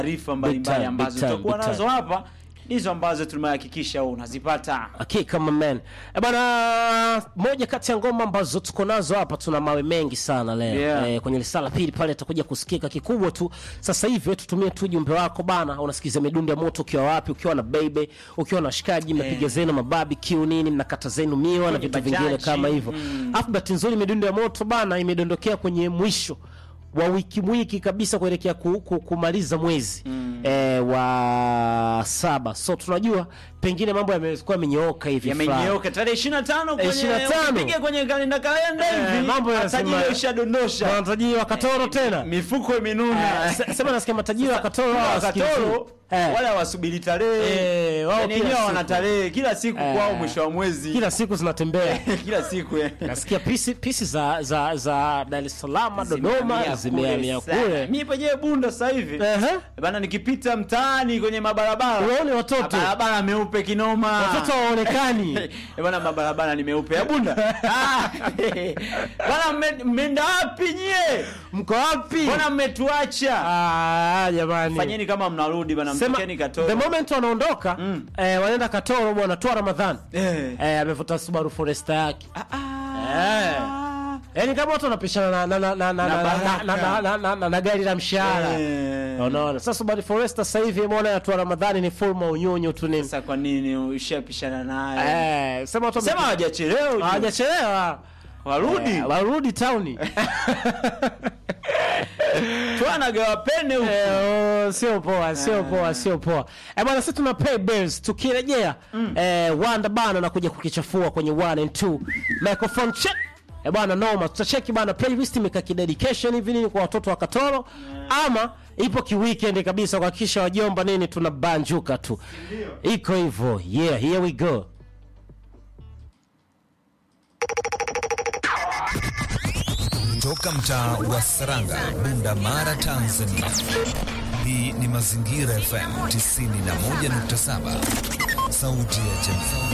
taarifa mbalimbali time, ambazo big time, tutakuwa big nazo hapa ndizo ambazo tumehakikisha unazipata. Hakika man. E bana, moja kati ya ngoma ambazo tuko nazo hapa, tuna mawe mengi sana leo Yeah. e, kwenye risala pili pale atakuja kusikika kikubwa tu. Sasa hivi wewe tutumie tu jumbe wako bana, unasikiza midundo ya moto ukiwa wapi, ukiwa na baby, ukiwa na shikaji, mnapiga zenu mabarbecue nini, mnakata zenu miwa na Kwenye vitu vingine bajaji. kama hivyo. Mm. Afu bahati nzuri midundo ya moto bana imedondokea kwenye mwisho wa wiki wiki kabisa kuelekea ku, ku, kumaliza mwezi e, wa saba, so tunajua pengine mambo yamekuwa yamenyooka hivi fulani. Yamenyooka tarehe 25 kwenye 25. ukipiga kwenye kalenda kalenda Eh, hivi mambo yanasema- matajiri ushadondosha. matajiri wa Katoro tena Mifuko imenuna. Eh, se- sema nasikia matajiri wa Katoro Wale hawa wa wasikilizi. Katoro Eh, wala wasubiri tarehe. Eh, wao Yaani kila wenyewe siku. wana tarehe kila siku Eh. kwao mwisho wa mwezi. kila siku zinatembea kila siku eh. nasikia pisi pisi za za za Dar es Salaam Dodoma Zimehamia zimehamia kule sana. kule Mimi penyewe Bunda sasa hivi. Ehe. Bana nikipita mtaani kwenye mabarabara. Uwaone watoto. Barabara meupe kinoma. watoto waonekani Eh, bana mabarabara ni meupe ya Bunda. Ah, Bana mme- mmeenda wapi nyie? mko wapi Mbona mmetuacha? ah jamani Fanyeni kama mnarudi bana sema mtokeni Katoro. the moment wanaondoka Mm. eh, wanaenda Katoro bwana toa Ramadhani Eh. eh, amevuta Subaru Forester yake Ah, ah. Eh. Yaani kama watu wanapishana na na na na na Na na- Baraka. na- na- na- na- na- na gari la mshahara Eh. unaona sasa Subaru Forester sasa hivi umeona yatua Ramadhani ni full maunyunyu tu nini Sasa kwa nini ushapishana naye? eh sema watu Sema hawajachelewa. ujue. hawajachelewa Warudi. Eh, warudi town Twanagawa pene huku. Eh, oh, sio poa sio poa sio poa eh bwana sisi tuna pay bills tukirejea eh wanda bana na kuja kukichafua kwenye 1 and 2 microphone check eh bwana noma tutacheki bana playlist imeka dedication hivi nini kwa watoto wa Katoro ama ipo ki weekend kabisa kuhakikisha wajomba nini tunabanjuka tu iko hivyo yeah here we go Toka mtaa wa Saranga, Bunda Mara, Tanzania. Hii ni Mazingira FM 91.7, sauti ya jamii.